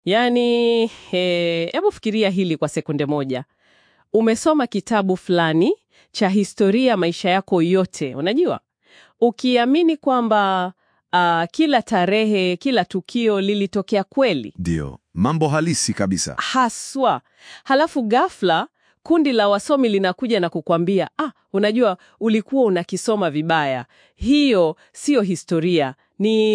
Yaani, hebu fikiria hili kwa sekunde moja. Umesoma kitabu fulani cha historia maisha yako yote, unajua, ukiamini kwamba ah, kila tarehe, kila tukio lilitokea kweli Ndio, mambo halisi kabisa. haswa. Halafu ghafla kundi la wasomi linakuja na kukwambia, ah, unajua ulikuwa unakisoma vibaya. Hiyo siyo historia, ni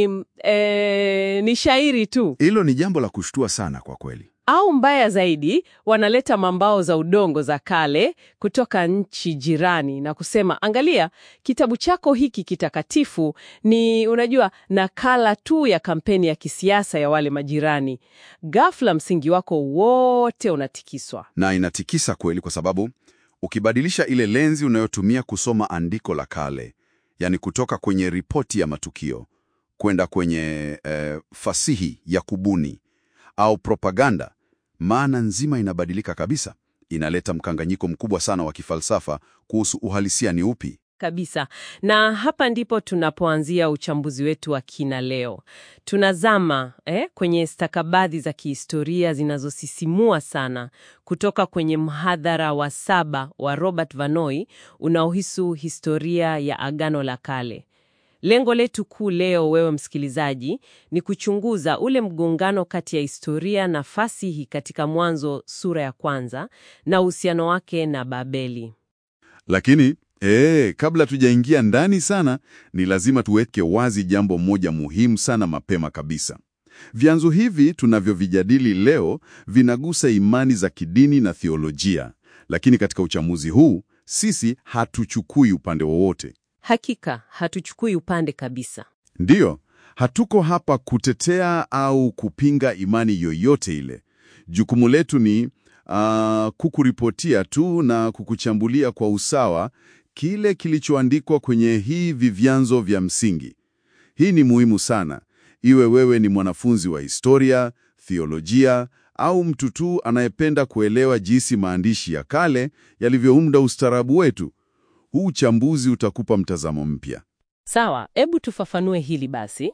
eh, ni shairi tu. Hilo ni jambo la kushtua sana kwa kweli. Au mbaya zaidi, wanaleta mambao za udongo za kale kutoka nchi jirani na kusema, angalia, kitabu chako hiki kitakatifu ni unajua, nakala tu ya kampeni ya kisiasa ya wale majirani. Ghafla msingi wako wote unatikiswa. Na inatikisa kweli kwa sababu ukibadilisha ile lenzi unayotumia kusoma andiko la kale, yani kutoka kwenye ripoti ya matukio kwenda kwenye eh, fasihi ya kubuni au propaganda, maana nzima inabadilika kabisa. Inaleta mkanganyiko mkubwa sana wa kifalsafa kuhusu uhalisia ni upi. Kabisa. Na hapa ndipo tunapoanzia uchambuzi wetu wa kina leo. Tunazama eh, kwenye stakabadhi za kihistoria zinazosisimua sana kutoka kwenye mhadhara wa saba wa Robert Vanoi unaohusu historia ya Agano la Kale. Lengo letu kuu leo, wewe msikilizaji, ni kuchunguza ule mgongano kati ya historia na fasihi katika Mwanzo sura ya kwanza na uhusiano wake na Babeli. Lakini ee, kabla tujaingia ndani sana, ni lazima tuweke wazi jambo moja muhimu sana mapema kabisa. Vyanzo hivi tunavyovijadili leo vinagusa imani za kidini na theolojia, lakini katika uchambuzi huu sisi hatuchukui upande wowote. Hakika hatuchukui upande kabisa. Ndiyo, hatuko hapa kutetea au kupinga imani yoyote ile. Jukumu letu ni ah, kukuripotia tu na kukuchambulia kwa usawa kile kilichoandikwa kwenye hivi vyanzo vya msingi. Hii ni muhimu sana, iwe wewe ni mwanafunzi wa historia, theolojia au mtu tu anayependa kuelewa jinsi maandishi ya kale yalivyounda ustaarabu wetu. Huu uchambuzi utakupa mtazamo mpya. Sawa, hebu tufafanue hili basi.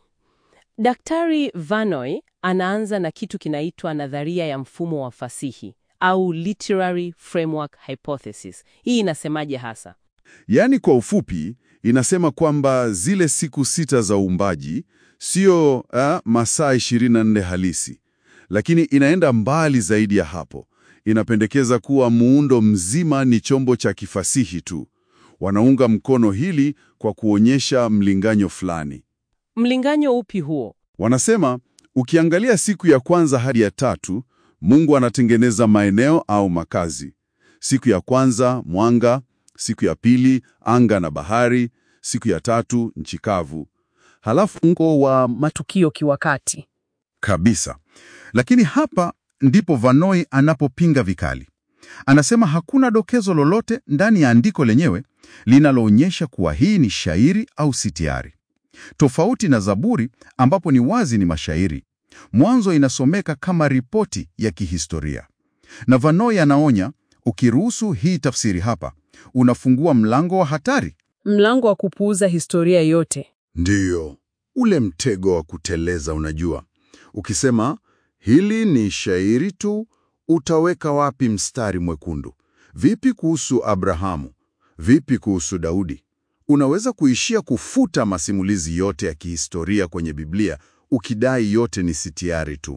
Daktari Vanoi anaanza na kitu kinaitwa nadharia ya mfumo wa fasihi au literary framework hypothesis. Hii inasemaje hasa? Yaani kwa ufupi, inasema kwamba zile siku sita za uumbaji sio ah, masaa 24 halisi, lakini inaenda mbali zaidi ya hapo. Inapendekeza kuwa muundo mzima ni chombo cha kifasihi tu. Wanaunga mkono hili kwa kuonyesha mlinganyo fulani. Mlinganyo upi huo? Wanasema ukiangalia siku ya kwanza hadi ya tatu, Mungu anatengeneza maeneo au makazi. Siku ya kwanza mwanga, siku ya pili anga na bahari, siku ya tatu nchi kavu. Halafu Mko wa matukio kiwakati. kabisa. Lakini hapa ndipo Vanoi anapopinga vikali. Anasema hakuna dokezo lolote ndani ya andiko lenyewe linaloonyesha kuwa hii ni shairi au sitiari. Tofauti na Zaburi ambapo ni wazi ni mashairi, Mwanzo inasomeka kama ripoti ya kihistoria. Na Vanoi anaonya, ukiruhusu hii tafsiri hapa, unafungua mlango wa hatari. Mlango wa kupuuza historia yote. Ndiyo, ule mtego wa kuteleza. Unajua, ukisema hili ni shairi tu, utaweka wapi mstari mwekundu? Vipi kuhusu Abrahamu? Vipi kuhusu Daudi? Unaweza kuishia kufuta masimulizi yote ya kihistoria kwenye Biblia ukidai yote ni sitiari tu.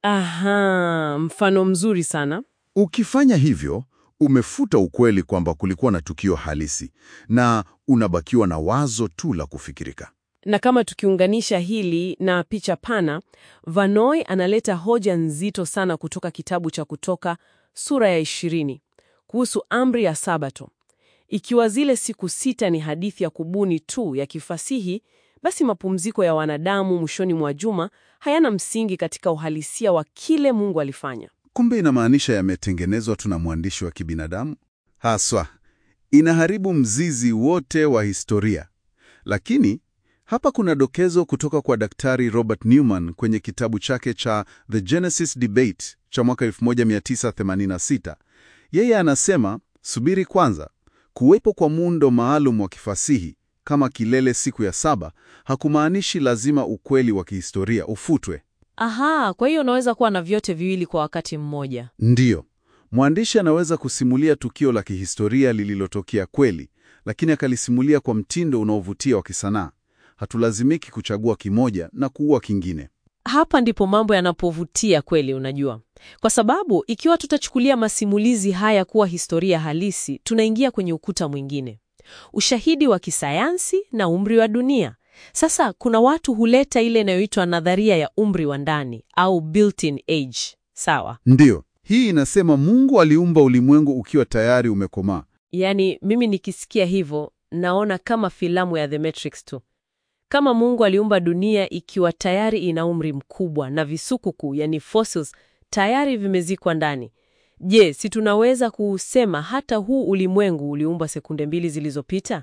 Aha, mfano mzuri sana. Ukifanya hivyo, umefuta ukweli kwamba kulikuwa na tukio halisi na unabakiwa na wazo tu la kufikirika. Na kama tukiunganisha hili na picha pana, Vanoi analeta hoja nzito sana kutoka kitabu cha Kutoka sura ya ishirini kuhusu amri ya Sabato. Ikiwa zile siku sita ni hadithi ya kubuni tu ya kifasihi, basi mapumziko ya wanadamu mwishoni mwa juma hayana msingi katika uhalisia wa kile Mungu alifanya. Kumbe inamaanisha yametengenezwa tu na mwandishi wa kibinadamu haswa. Inaharibu mzizi wote wa historia. Lakini hapa kuna dokezo kutoka kwa Daktari Robert Newman kwenye kitabu chake cha The Genesis Debate cha mwaka 1986. Yeye anasema, subiri kwanza, kuwepo kwa muundo maalum wa kifasihi kama kilele siku ya saba hakumaanishi lazima ukweli wa kihistoria ufutwe. Aha, kwa hiyo unaweza kuwa na vyote viwili kwa wakati mmoja. Ndiyo, mwandishi anaweza kusimulia tukio la kihistoria lililotokea kweli, lakini akalisimulia kwa mtindo unaovutia wa kisanaa. Hatulazimiki kuchagua kimoja na kuua kingine. Hapa ndipo mambo yanapovutia kweli, unajua, kwa sababu ikiwa tutachukulia masimulizi haya kuwa historia halisi, tunaingia kwenye ukuta mwingine, ushahidi wa kisayansi na umri wa dunia. Sasa kuna watu huleta ile inayoitwa nadharia ya umri wa ndani au built-in age. Sawa, Ndiyo, hii inasema Mungu aliumba ulimwengu ukiwa tayari umekomaa. yaani mimi nikisikia hivyo naona kama filamu ya The Matrix tu, kama Mungu aliumba dunia ikiwa tayari ina umri mkubwa na visukuku, yani fossils, tayari vimezikwa ndani. Je, si tunaweza kuusema hata huu ulimwengu uliumbwa sekunde mbili zilizopita?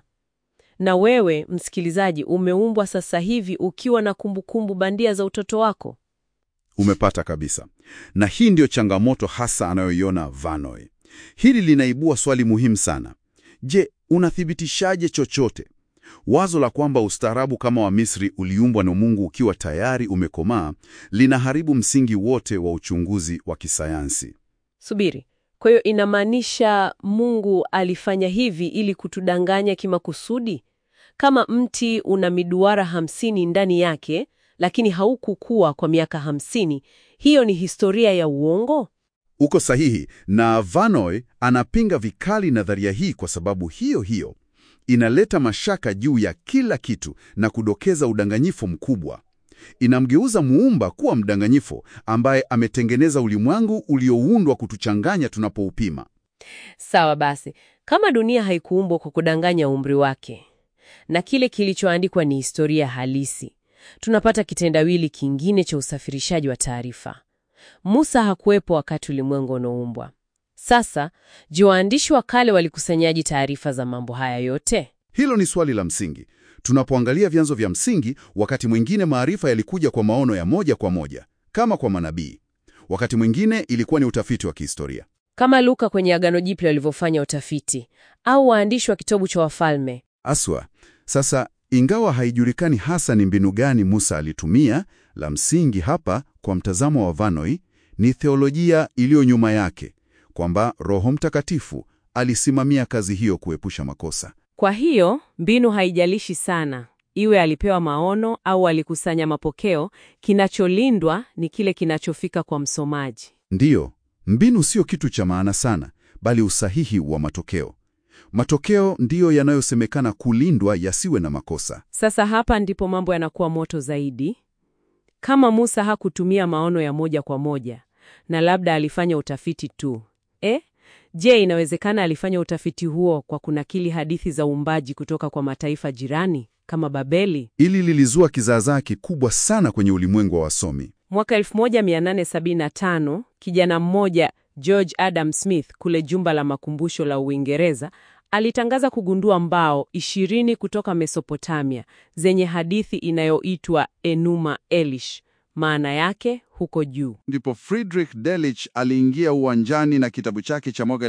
Na wewe msikilizaji, umeumbwa sasa hivi ukiwa na kumbukumbu bandia za utoto wako. Umepata kabisa. Na hii ndiyo changamoto hasa anayoiona Vanoy. Hili linaibua swali muhimu sana. Je, unathibitishaje chochote? Wazo la kwamba ustaarabu kama wa Misri uliumbwa na Mungu ukiwa tayari umekomaa linaharibu msingi wote wa uchunguzi wa kisayansi. Subiri, kwa hiyo inamaanisha Mungu alifanya hivi ili kutudanganya kimakusudi? Kama mti una miduara hamsini ndani yake, lakini haukukua kwa miaka hamsini, hiyo ni historia ya uongo? Uko sahihi, na Vanoy anapinga vikali nadharia hii kwa sababu hiyo hiyo inaleta mashaka juu ya kila kitu na kudokeza udanganyifu mkubwa. Inamgeuza muumba kuwa mdanganyifu ambaye ametengeneza ulimwengu ulioundwa kutuchanganya tunapoupima. Sawa basi, kama dunia haikuumbwa kwa kudanganya umri wake na kile kilichoandikwa ni historia halisi, tunapata kitendawili kingine cha usafirishaji wa taarifa. Musa hakuwepo wakati ulimwengu unaumbwa. Sasa, je, waandishi wa kale walikusanyaji taarifa za mambo haya yote? Hilo ni swali la msingi. Tunapoangalia vyanzo vya msingi, wakati mwingine maarifa yalikuja kwa maono ya moja kwa moja, kama kwa manabii. Wakati mwingine ilikuwa ni utafiti wa kihistoria. Kama Luka kwenye Agano Jipya walivyofanya utafiti, au waandishi wa kitabu cha Wafalme. Aswa. Sasa, ingawa haijulikani hasa ni mbinu gani Musa alitumia, la msingi hapa kwa mtazamo wa Vanoy ni theolojia iliyo nyuma yake, kwamba Roho Mtakatifu alisimamia kazi hiyo kuepusha makosa. Kwa hiyo mbinu haijalishi sana, iwe alipewa maono au alikusanya mapokeo. Kinacholindwa ni kile kinachofika kwa msomaji. Ndiyo, mbinu sio kitu cha maana sana, bali usahihi wa matokeo. Matokeo ndiyo yanayosemekana kulindwa yasiwe na makosa. Sasa hapa ndipo mambo yanakuwa moto zaidi. Kama Musa hakutumia maono ya moja kwa moja na labda alifanya utafiti tu eh? Je, inawezekana alifanya utafiti huo kwa kunakili hadithi za uumbaji kutoka kwa mataifa jirani kama Babeli? Ili lilizua kizaazaa kikubwa sana kwenye ulimwengu wa wasomi. Mwaka 1875 kijana mmoja George Adam Smith kule jumba la makumbusho la Uingereza alitangaza kugundua mbao ishirini kutoka Mesopotamia zenye hadithi inayoitwa Enuma Elish, maana yake huko juu. Ndipo Friedrich Delitzsch aliingia uwanjani na kitabu chake cha mwaka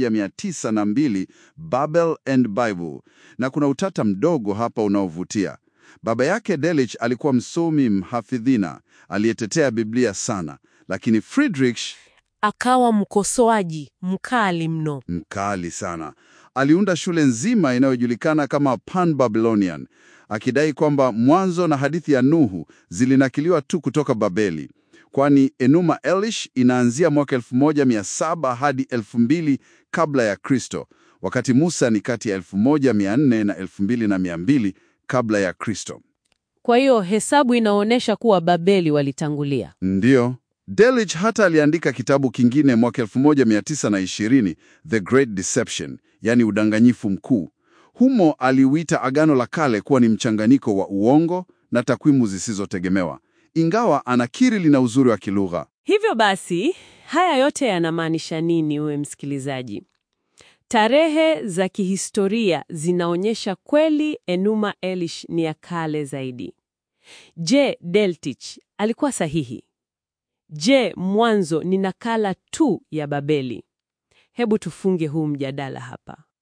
1902 Babel and Bible, na kuna utata mdogo hapa unaovutia. Baba yake Delitzsch alikuwa msomi mhafidhina aliyetetea Biblia sana, lakini Friedrich Akawa mkosoaji mkali mno. mkali sana. Aliunda shule nzima inayojulikana kama Pan-Babylonian, akidai kwamba mwanzo na hadithi ya Nuhu zilinakiliwa tu kutoka Babeli, kwani Enuma Elish inaanzia mwaka 1700 hadi 2000 kabla ya Kristo, wakati Musa ni kati ya 1400 na 2200 kabla ya Kristo. Kwa hiyo hesabu inaonyesha kuwa Babeli walitangulia. Ndiyo. Delitzsch hata aliandika kitabu kingine mwaka 1920, The Great Deception, yani udanganyifu mkuu. Humo aliuita Agano la Kale kuwa ni mchanganyiko wa uongo na takwimu zisizotegemewa, ingawa anakiri lina uzuri wa kilugha. Hivyo basi, haya yote yanamaanisha nini, uwe msikilizaji? Tarehe za kihistoria zinaonyesha kweli Enuma Elish ni ya kale zaidi. Je, Delitzsch alikuwa sahihi? Je, mwanzo ni nakala tu ya Babeli? Hebu tufunge huu mjadala hapa.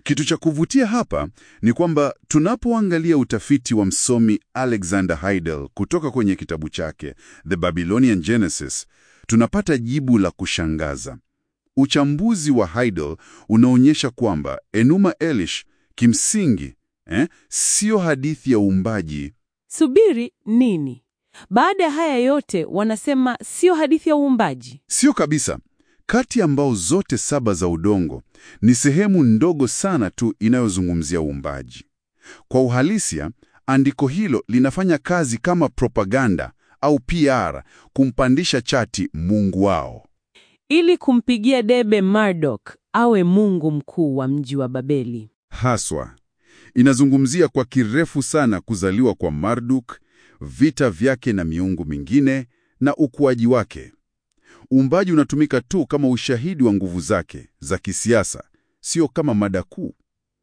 Kitu cha kuvutia hapa ni kwamba tunapoangalia utafiti wa msomi Alexander Heidel kutoka kwenye kitabu chake The Babylonian Genesis, tunapata jibu la kushangaza. Uchambuzi wa Heidel unaonyesha kwamba Enuma Elish kimsingi eh, sio hadithi ya uumbaji. Subiri nini? Baada ya haya yote wanasema sio hadithi ya uumbaji. Sio kabisa. Kati ya mbao zote saba za udongo ni sehemu ndogo sana tu inayozungumzia uumbaji. Kwa uhalisia, andiko hilo linafanya kazi kama propaganda au PR kumpandisha chati Mungu wao. Ili kumpigia debe Marduk awe mungu mkuu wa mji wa Babeli. Haswa inazungumzia kwa kirefu sana kuzaliwa kwa Marduk, vita vyake na miungu mingine na ukuaji wake. Uumbaji unatumika tu kama ushahidi wa nguvu zake za kisiasa, sio kama mada kuu.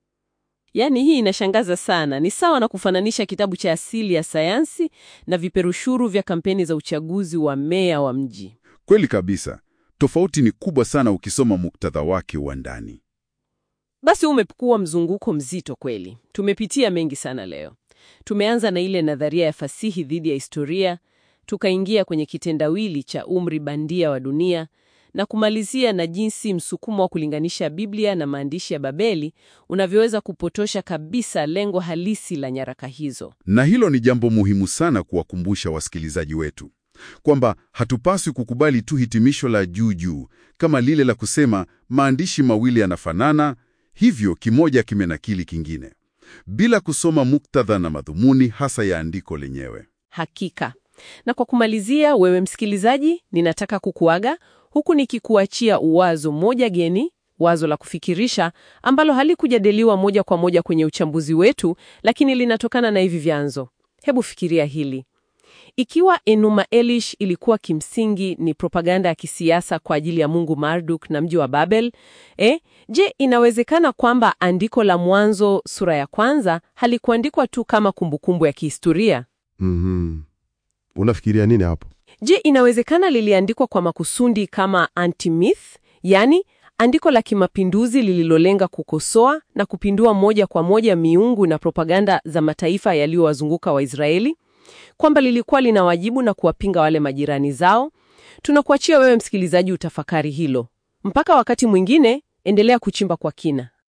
Yaani hii inashangaza sana. Ni sawa na kufananisha kitabu cha asili ya sayansi na viperushuru vya kampeni za uchaguzi wa meya wa mji. Kweli kabisa. Tofauti ni kubwa sana ukisoma muktadha wake wa ndani. Basi umekuwa mzunguko mzito kweli. Tumepitia mengi sana leo. Tumeanza na ile nadharia ya fasihi dhidi ya historia, tukaingia kwenye kitendawili cha umri bandia wa dunia na kumalizia na jinsi msukumo wa kulinganisha Biblia na maandishi ya Babeli unavyoweza kupotosha kabisa lengo halisi la nyaraka hizo. Na hilo ni jambo muhimu sana kuwakumbusha wasikilizaji wetu kwamba hatupaswi kukubali tu hitimisho la juu juu kama lile la kusema maandishi mawili yanafanana, hivyo kimoja kimenakili kingine, bila kusoma muktadha na madhumuni hasa ya andiko lenyewe. Hakika. Na kwa kumalizia, wewe msikilizaji, ninataka kukuaga huku nikikuachia uwazo moja geni, wazo la kufikirisha ambalo halikujadiliwa moja kwa moja kwenye uchambuzi wetu, lakini linatokana na hivi vyanzo. Hebu fikiria hili. Ikiwa Enuma Elish ilikuwa kimsingi ni propaganda ya kisiasa kwa ajili ya Mungu Marduk na mji wa Babel, eh, je, inawezekana kwamba andiko la Mwanzo sura ya kwanza halikuandikwa tu kama kumbukumbu ya kihistoria? Mhm. Unafikiria nini hapo? Je, inawezekana liliandikwa kwa makusudi kama anti-myth, yaani andiko la kimapinduzi lililolenga kukosoa na kupindua moja kwa moja miungu na propaganda za mataifa yaliyowazunguka Waisraeli, kwamba lilikuwa lina wajibu na kuwapinga wale majirani zao? Tunakuachia wewe msikilizaji utafakari hilo. Mpaka wakati mwingine, endelea kuchimba kwa kina.